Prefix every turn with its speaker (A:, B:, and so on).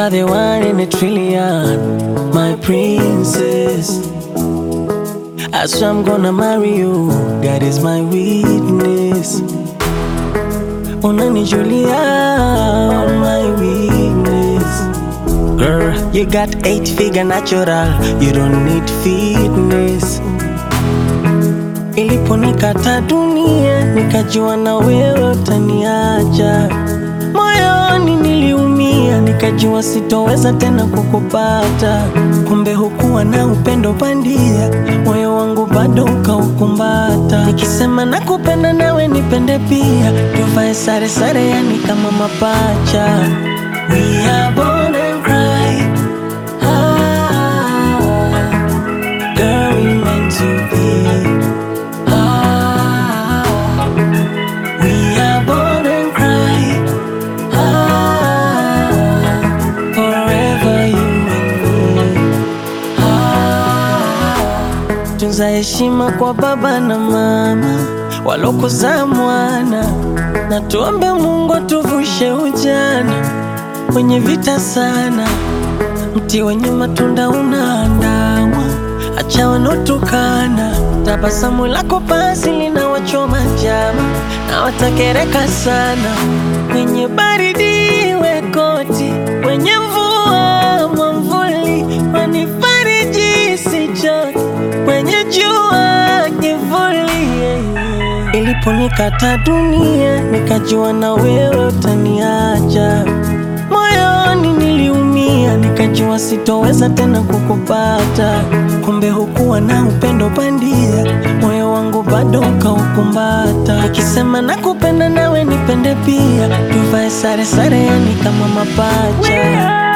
A: are the one in a trillion, my princess. I swear I'm gonna marry you, God is my witness. Unanijulia on my weakness. Girl, you got eight figure natural, you don't need fitness. Iliponikata dunia, nikajua na wewe utaniacha. Moyoni niliumia, nikajua sitoweza tena kukupata. Kumbe hukuwa na upendo bandia, moyo wangu bado ukaukumbata. Nikisema nakupenda nawe nipende pia, tuvae sare sare, yani kama mapacha. We are born and cry. Ah, girl, we meant to be. Ah, we are born and cry. Ah, forever you and me. Ah, tunza heshima kwa baba na mama walokuzaa mwana, na tuombe Mungu atuvushe ujana wenye vita sana. Mti wenye matunda unaandamwa, acha wanotukana. Tabasamu lako basi linawachoma jama na watakereka sana. Wenye baridi we koti, wenye mvua mwamvuli, wanifariji sichoke, wenye jua kivuli. yeah, yeah. Iliponikata dunia, nikajua na wewe utaniacha. Moyoni niliumia, nikajua sitoweza tena kukupata. Kumbe hukuwa na upendo bandia, moyo wangu bado ukaukumbata. Nikisema nakupenda nawe nipende pia, tuvae sare sare, yani kama mapacha.